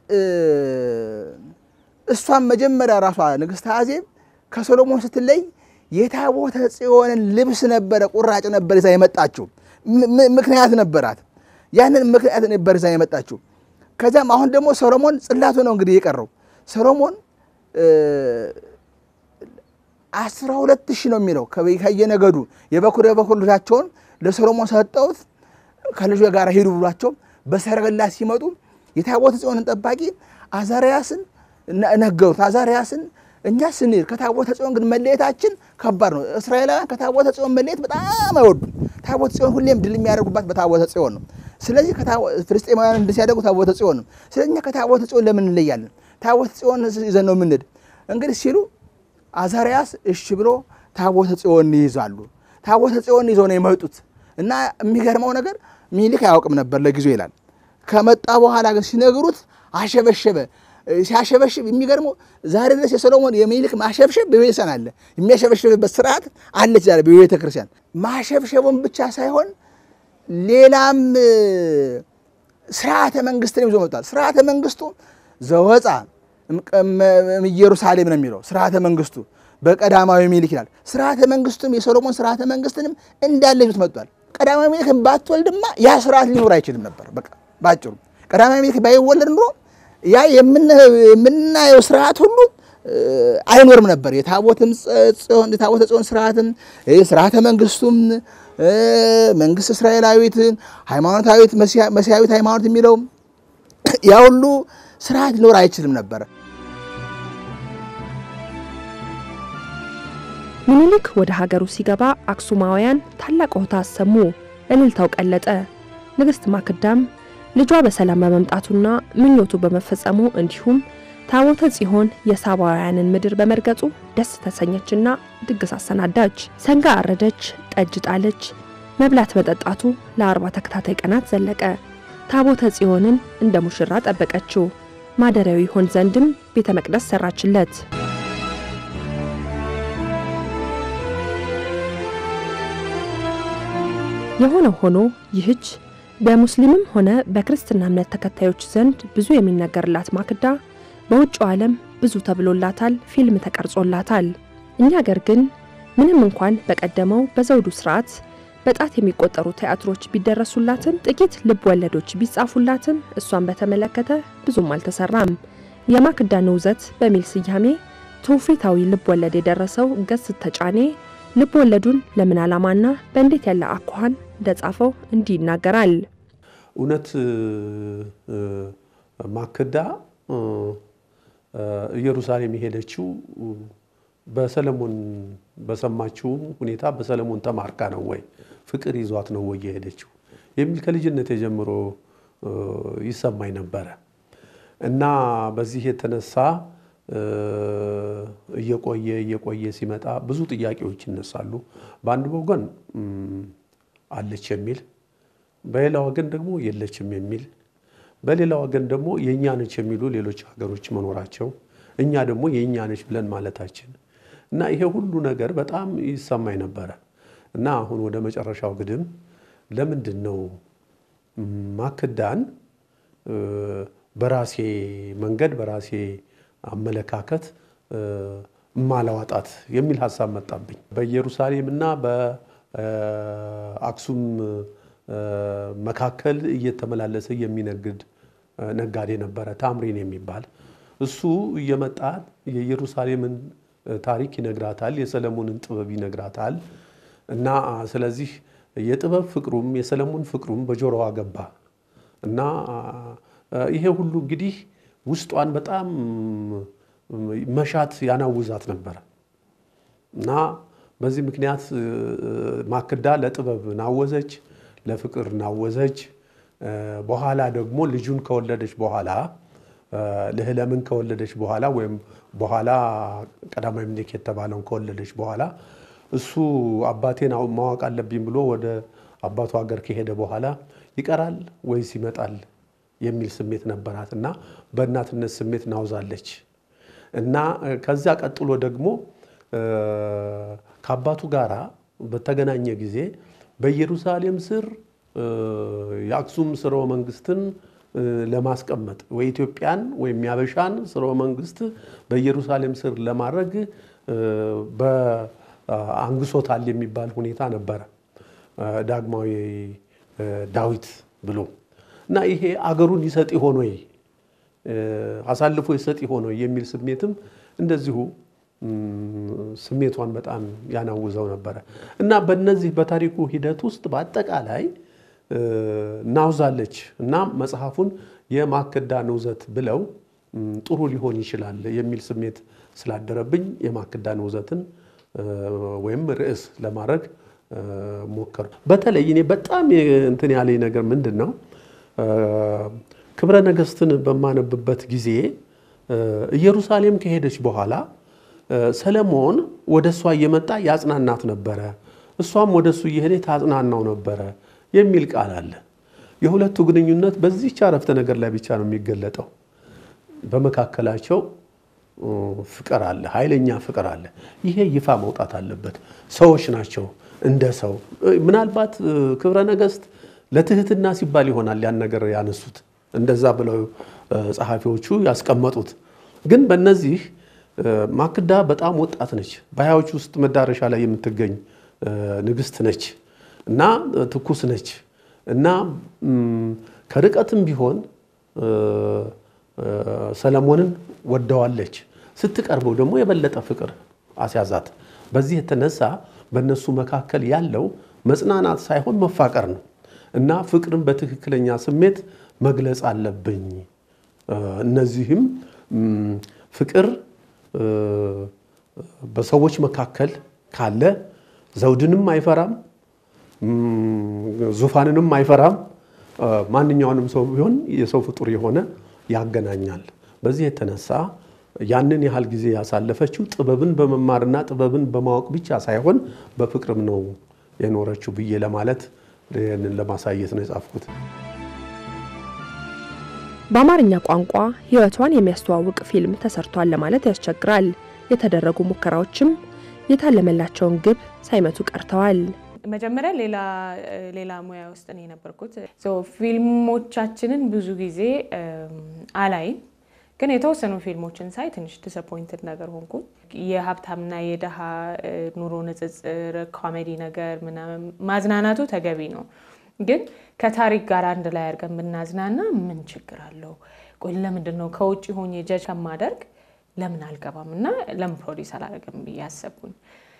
እሷን መጀመሪያ ራሷ ንግሥት አዜብ ከሶሎሞን ስትለይ የታቦተ ጽዮንን ልብስ ነበረ ቁራጭ ነበር ይዛ የመጣችው። ምክንያት ነበራት። ያንን ምክንያት ነበር ይዛ የመጣችው። ከዚያም አሁን ደግሞ ሰሎሞን ጽላቱ ነው እንግዲህ የቀረው ሰሎሞን አስራ ሁለት ሺህ ነው የሚለው ከየነገዱ የበኩር የበኩር ልጃቸውን ለሰሎሞን ሰጠውት ከልጁ ጋር ሂዱ ብሏቸው በሰረገላ ሲመጡ የታቦተ ጽዮንን ጠባቂ አዛርያስን ነገሩት። አዛርያስን እኛ ስንሄድ ከታቦተ ጽዮን ግን መለየታችን ከባድ ነው። እስራኤላውያን ከታቦተ ጽዮን መለየት በጣም አይወዱም። ታቦተ ጽዮን ሁሌም ድል የሚያደርጉባት በታቦተ ጽዮን ነው። ስለዚህ ፍልስጤማውያን እንደ ሲያደርጉ ታቦተ ጽዮን ነው። ስለዚህ እኛ ከታቦተ ጽዮን ለምን እንለያለን? ታቦተ ጽዮን ይዘን ነው የምንሄድ እንግዲህ ሲሉ አዛርያስ እሺ ብሎ ታቦተ ጽዮን ይይዛሉ። ታቦተ ጽዮን ይዘው ነው የመጡት እና የሚገርመው ነገር ሚኒሊክ አያውቅም ነበር ለጊዜው ይላል። ከመጣ በኋላ ግን ሲነግሩት አሸበሸበ። ሲያሸበሽብ የሚገርመው ዛሬ ድረስ የሰሎሞን የሚኒሊክ ማሸብሸብ በቤተክርስቲያን አለ። የሚያሸበሽብበት ስርዓት አለች ዛሬ በቤተ ክርስቲያን። ማሸብሸቡን ብቻ ሳይሆን ሌላም ስርዓተ መንግስትን ይዞ መጥቷል። ስርዓተ መንግስቱ ዘወፃ ኢየሩሳሌም ነው የሚለው ስርዓተ መንግስቱ በቀዳማዊ ሚኒሊክ ይላል። ስርዓተ መንግስቱም የሰሎሞን ስርዓተ መንግስትንም እንዳለ ይዞት መጥቷል። ቀዳማዊ ሚኒሊክ ባትወልድማ ያ ስርዓት ሊኖር አይችልም ነበር። በቃ ባጭሩ ቀዳማዊ ሚኒሊክ ባይወለድ ኑሮ ያ የምናየው ስርዓት ሁሉ አይኖርም ነበር። የታቦተ ጽዮን ስርዓትም ስርዓተ መንግስቱም መንግስት እስራኤላዊት ሃይማኖታዊት መሲያዊት ሃይማኖት የሚለው ያ ሁሉ ስርዓት ሊኖር አይችልም ነበር። ምኒልክ ወደ ሀገሩ ሲገባ አክሱማውያን ታላቅ ሆታ አሰሙ፣ እልልታው ቀለጠ። ንግሥት ማክዳም ልጇ በሰላም በመምጣቱና ምኞቱ በመፈጸሙ እንዲሁም ታቦተ ጽዮን የሳባውያንን ምድር በመርገጡ ደስ ተሰኘችና ድግስ አሰናዳች። ሰንጋ አረደች፣ ጠጅ ጣለች። መብላት መጠጣቱ ለአርባ ተከታታይ ቀናት ዘለቀ። ታቦተ ጽዮንን እንደ ሙሽራ ጠበቀችው። ማደሪያው ይሆን ዘንድም ቤተ መቅደስ ሰራችለት። የሆነ ሆኖ ይህች በሙስሊምም ሆነ በክርስትና እምነት ተከታዮች ዘንድ ብዙ የሚነገርላት ማክዳ በውጭው ዓለም ብዙ ተብሎላታል፣ ፊልም ተቀርጾላታል። እኛ አገር ግን ምንም እንኳን በቀደመው በዘውዱ ስርዓት በጣት የሚቆጠሩ ቲያትሮች ቢደረሱላትም ጥቂት ልብ ወለዶች ቢጻፉላትም እሷን በተመለከተ ብዙም አልተሰራም። የማክዳ ንውዘት በሚል ስያሜ ትውፊታዊ ልብ ወለድ የደረሰው ገስት ተጫኔ ልብ ወለዱን ለምን ዓላማና በእንዴት ያለ አኳኋን እንደጻፈው እንዲህ ይናገራል። እውነት ማክዳ ኢየሩሳሌም የሄደችው በሰለሞን በሰማችውም ሁኔታ በሰለሞን ተማርካ ነው ወይ ፍቅር ይዟት ነው ወይ የሄደችው የሚል ከልጅነት ጀምሮ ይሰማኝ ነበረ እና በዚህ የተነሳ እየቆየ እየቆየ ሲመጣ ብዙ ጥያቄዎች ይነሳሉ። በአንድ ወገን አለች የሚል፣ በሌላ ወገን ደግሞ የለችም የሚል፣ በሌላ ወገን ደግሞ የእኛ ነች የሚሉ ሌሎች ሀገሮች መኖራቸው እኛ ደግሞ የእኛ ነች ብለን ማለታችን እና ይሄ ሁሉ ነገር በጣም ይሰማኝ ነበረ እና አሁን ወደ መጨረሻው ግድም ለምንድን ነው ማክዳን በራሴ መንገድ በራሴ አመለካከት ማላዋጣት የሚል ሀሳብ መጣብኝ። በኢየሩሳሌም እና በአክሱም መካከል እየተመላለሰ የሚነግድ ነጋዴ ነበረ፣ ታምሪን የሚባል እሱ እየመጣ የኢየሩሳሌምን ታሪክ ይነግራታል፣ የሰለሞንን ጥበብ ይነግራታል። እና ስለዚህ የጥበብ ፍቅሩም የሰለሞን ፍቅሩም በጆሮዋ ገባ እና ይሄ ሁሉ እንግዲህ ውስጧን በጣም መሻት ያናውዛት ነበረ እና በዚህ ምክንያት ማክዳ ለጥበብ ናወዘች፣ ለፍቅር ናወዘች። በኋላ ደግሞ ልጁን ከወለደች በኋላ ልህለምን ከወለደች በኋላ ወይም በኋላ ቀዳማዊ ምኒልክ የተባለውን ከወለደች በኋላ እሱ አባቴን ማወቅ አለብኝ ብሎ ወደ አባቱ ሀገር ከሄደ በኋላ ይቀራል ወይስ ይመጣል የሚል ስሜት ነበራት እና በእናትነት ስሜት ናውዛለች እና ከዚያ ቀጥሎ ደግሞ ከአባቱ ጋር በተገናኘ ጊዜ በኢየሩሳሌም ስር የአክሱም ስርወ መንግስትን ለማስቀመጥ ወይ ኢትዮጵያን ወይም ያበሻን ስርወ መንግስት በኢየሩሳሌም ስር ለማድረግ አንግሶታል የሚባል ሁኔታ ነበረ። ዳግማዊ ዳዊት ብሎ እና ይሄ አገሩን ይሰጥ ይሆን ወይ አሳልፎ ይሰጥ ይሆን ወይ የሚል ስሜትም እንደዚሁ ስሜቷን በጣም ያናውዘው ነበረ እና በነዚህ በታሪኩ ሂደት ውስጥ በአጠቃላይ ናውዛለች እና መጽሐፉን የማክዳ ንውዘት ብለው ጥሩ ሊሆን ይችላል የሚል ስሜት ስላደረብኝ የማክዳ ንውዘትን ወይም ርዕስ ለማድረግ ሞከሩ። በተለይ እኔ በጣም እንትን ያለኝ ነገር ምንድን ነው ክብረ ነገስትን በማነብበት ጊዜ ኢየሩሳሌም ከሄደች በኋላ ሰለሞን ወደ እሷ እየመጣ ያጽናናት ነበረ፣ እሷም ወደ እሱ እየሄደ ታጽናናው ነበረ የሚል ቃል አለ። የሁለቱ ግንኙነት በዚህች አረፍተ ነገር ላይ ብቻ ነው የሚገለጠው። በመካከላቸው ፍቅር አለ፣ ኃይለኛ ፍቅር አለ። ይሄ ይፋ መውጣት አለበት። ሰዎች ናቸው እንደ ሰው። ምናልባት ክብረ ነገስት ለትህትና ሲባል ይሆናል ያን ነገር ያነሱት፣ እንደዛ ብለው ጸሐፊዎቹ ያስቀመጡት። ግን በእነዚህ ማክዳ በጣም ወጣት ነች። በሀያዎች ውስጥ መዳረሻ ላይ የምትገኝ ንግስት ነች እና ትኩስ ነች እና ከርቀትም ቢሆን ሰለሞንን ወደዋለች። ስትቀርበው ደግሞ የበለጠ ፍቅር አስያዛት። በዚህ የተነሳ በእነሱ መካከል ያለው መጽናናት ሳይሆን መፋቀር ነው እና ፍቅርን በትክክለኛ ስሜት መግለጽ አለብኝ። እነዚህም ፍቅር በሰዎች መካከል ካለ ዘውድንም አይፈራም፣ ዙፋንንም አይፈራም። ማንኛውንም ሰው ቢሆን የሰው ፍጡር የሆነ ያገናኛል። በዚህ የተነሳ ያንን ያህል ጊዜ ያሳለፈችው ጥበብን በመማርና ጥበብን በማወቅ ብቻ ሳይሆን በፍቅርም ነው የኖረችው ብዬ ለማለት ይህንን ለማሳየት ነው የጻፍኩት። በአማርኛ ቋንቋ ሕይወቷን የሚያስተዋውቅ ፊልም ተሰርቷል ለማለት ያስቸግራል። የተደረጉ ሙከራዎችም የታለመላቸውን ግብ ሳይመቱ ቀርተዋል። መጀመሪያ ሌላ ሌላ ሙያ ውስጥ ነው የነበርኩት። ፊልሞቻችንን ብዙ ጊዜ አላይም፣ ግን የተወሰኑ ፊልሞችን ሳይ ትንሽ ዲስአፖይንትድ ነገር ሆንኩ። የሀብታምና የድሃ ኑሮ ንጽጽር፣ ኮሜዲ ነገር ምናምን ማዝናናቱ ተገቢ ነው፣ ግን ከታሪክ ጋር አንድ ላይ አድርገን ብናዝናና ምን ችግር አለው? ቆይ ለምንድን ነው ከውጭ ሆኜ ጀጅ ከማደርግ ለምን አልገባም እና ለምን ፕሮዲስ አላደርግም ብዬ አሰብኩኝ።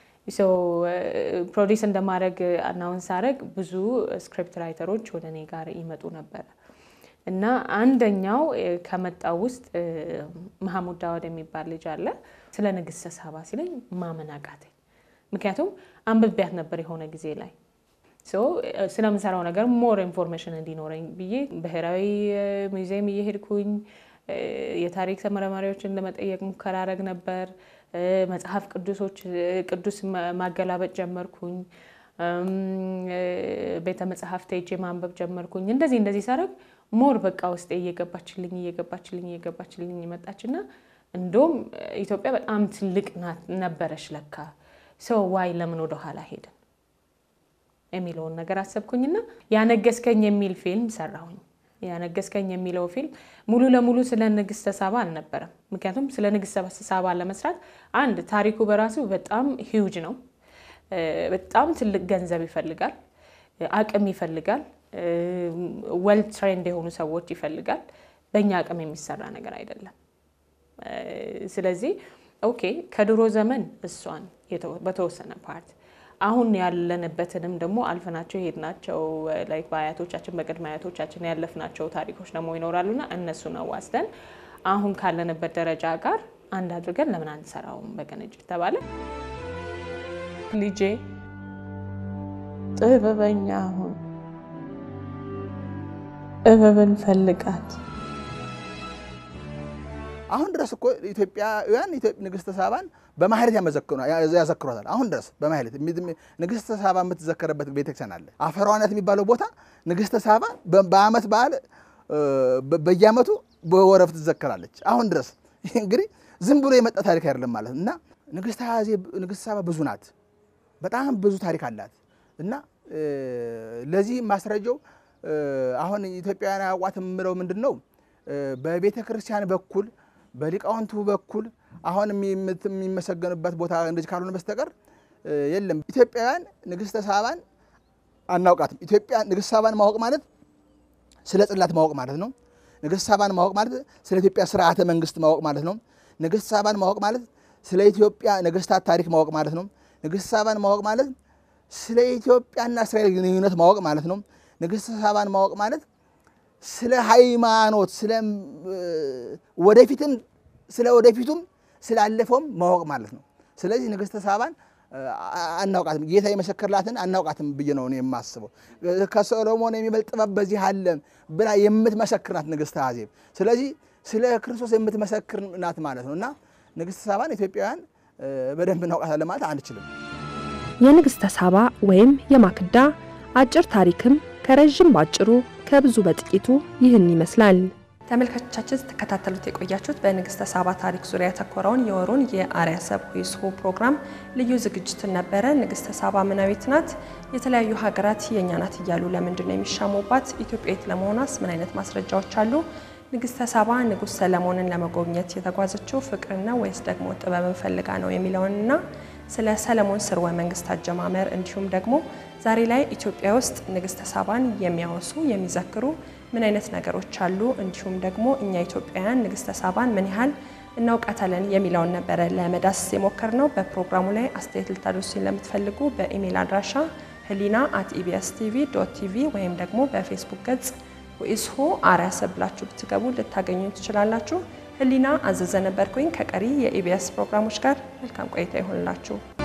ፕሮዲስ እንደማድረግ አናውንስ ሳደርግ ብዙ ስክሪፕት ራይተሮች ወደ እኔ ጋር ይመጡ ነበረ እና አንደኛው ከመጣው ውስጥ መሐሙድ ዳውድ የሚባል ልጅ አለ። ስለ ንግስተ ሳባ ሲለኝ ማመን አቃተኝ። ምክንያቱም አንብቤያት ነበር የሆነ ጊዜ ላይ ስለምሰራው ነገር ሞር ኢንፎርሜሽን እንዲኖረኝ ብዬ ብሔራዊ ሙዚየም እየሄድኩኝ የታሪክ ተመራማሪዎችን ለመጠየቅ ሙከራ አረግ ነበር። መጽሐፍ ቅዱሶች ቅዱስ ማገላበጥ ጀመርኩኝ። ቤተ መጽሐፍት ሄጄ ማንበብ ጀመርኩኝ። እንደዚህ እንደዚህ ሳረግ ሞር በቃ ውስጤ እየገባችልኝ እየገባችልኝ እየገባችልኝ መጣችና እንደውም ኢትዮጵያ በጣም ትልቅ ነበረች ለካ ሰው ዋይ ለምን ወደኋላ ሄድን የሚለውን ነገር አሰብኩኝና ያነገስከኝ የሚል ፊልም ሰራሁኝ። ያነገስከኝ የሚለው ፊልም ሙሉ ለሙሉ ስለ ንግስተ ሳባ አልነበረም። ምክንያቱም ስለ ንግስተ ሳባ ለመስራት አንድ ታሪኩ በራሱ በጣም ሂውጅ ነው። በጣም ትልቅ ገንዘብ ይፈልጋል፣ አቅም ይፈልጋል፣ ወል ትሬንድ የሆኑ ሰዎች ይፈልጋል። በእኛ አቅም የሚሰራ ነገር አይደለም። ስለዚህ ኦኬ ከድሮ ዘመን እሷን በተወሰነ ፓርት አሁን ያለንበትንም ደግሞ አልፈናቸው የሄድናቸው ላይክ በአያቶቻችን በቅድመ አያቶቻችን ያለፍናቸው ታሪኮች ደግሞ ይኖራሉና እነሱን አዋስደን አሁን ካለንበት ደረጃ ጋር አንድ አድርገን ለምን አንሰራውም በቅንጅት ተባለ። ልጄ ጥበበኛ አሁን ጥበብን ፈልጋት አሁን ድረስ እኮ ኢትዮጵያውያን ንግስተ ሳባን በማህሌት ያዘክሯታል። አሁን ድረስ በማህሌት ንግስተ ሳባ የምትዘከረበት ቤተክርስቲያን አለ። አፈሯነት የሚባለው ቦታ ንግስተ ሳባ በዓመት በዓል በየዓመቱ በወረፍ ትዘከራለች። አሁን ድረስ ይህ እንግዲህ ዝም ብሎ የመጣ ታሪክ አይደለም ማለት እና ንግስተ ሳባ ብዙ ናት። በጣም ብዙ ታሪክ አላት እና ለዚህ ማስረጃው አሁን ኢትዮጵያውያን አያውቋት የምለው ምንድን ነው በቤተ ክርስቲያን በኩል በሊቃውንቱ በኩል አሁን የሚመሰገኑበት ቦታ እንደዚህ ካልሆነ በስተቀር የለም። ኢትዮጵያውያን ንግስተ ሳባን አናውቃትም። ኢትዮጵያ ንግስተ ሳባን ማወቅ ማለት ስለ ጽላት ማወቅ ማለት ነው። ንግስተ ሳባን ማወቅ ማለት ስለ ኢትዮጵያ ስርዓተ መንግስት ማወቅ ማለት ነው። ንግስተ ሳባን ማወቅ ማለት ስለ ኢትዮጵያ ነገስታት ታሪክ ማወቅ ማለት ነው። ንግስተ ሳባን ማወቅ ማለት ስለ ኢትዮጵያና እስራኤል ግንኙነት ማወቅ ማለት ነው። ንግስተ ሳባን ማወቅ ማለት ስለ ሃይማኖት ስለ ወደፊትም ስለ ወደፊቱም ስላለፈውም ማወቅ ማለት ነው። ስለዚህ ንግስተ ሳባን አናውቃትም፣ ጌታ የመሰከርላትን አናውቃትም ብዬ ነው እኔ የማስበው። ከሰሎሞን የሚበልጥ ጥበብ በዚህ አለ ብላ የምትመሰክር ናት ንግስተ አዜብ። ስለዚህ ስለ ክርስቶስ የምትመሰክር ናት ማለት ነው እና ንግስተ ሳባን ኢትዮጵያውያን በደንብ እናውቃታለን ማለት አንችልም። የንግስተ ሳባ ወይም የማክዳ አጭር ታሪክም ከረዥም ባጭሩ ከብዙ በጥቂቱ ይህን ይመስላል። ተመልካቾቻችን ስትከታተሉት የቆያችሁት በንግስተ ሳባ ታሪክ ዙሪያ ያተኮረውን የወሩን የአርያ ሰብ ሁይስሆ ፕሮግራም ልዩ ዝግጅትን ነበረ። ንግስተ ሳባ ምናዊት ናት? የተለያዩ ሀገራት የእኛ ናት እያሉ ለምንድን ነው የሚሻሙባት? ኢትዮጵያዊት ለመሆኗስ ምን አይነት ማስረጃዎች አሉ? ንግስተ ሳባ ንጉሥ ሰለሞንን ለመጎብኘት የተጓዘችው ፍቅርን ነው ወይስ ደግሞ ጥበብን ፈልጋ ነው የሚለውንና ስለ ሰለሞን ስርወ መንግስት አጀማመር እንዲሁም ደግሞ ዛሬ ላይ ኢትዮጵያ ውስጥ ንግስተ ሳባን የሚያወሱ የሚዘክሩ ምን አይነት ነገሮች አሉ፣ እንዲሁም ደግሞ እኛ ኢትዮጵያውያን ንግስተ ሳባን ምን ያህል እናውቃታለን የሚለውን ነበረ ለመዳሰስ የሞከር ነው። በፕሮግራሙ ላይ አስተያየት ልታደርሱኝ ለምትፈልጉ በኢሜይል አድራሻ ህሊና አት ኢቢኤስ ቲቪ ዶት ቲቪ ወይም ደግሞ በፌስቡክ ገጽ ወኢስሆ አርያ ሰብ ብላችሁ ብትገቡ ልታገኙ ትችላላችሁ። ህሊና አዘዘ ነበርኩኝ። ከቀሪ የኢቢኤስ ፕሮግራሞች ጋር መልካም ቆይታ ይሆንላችሁ።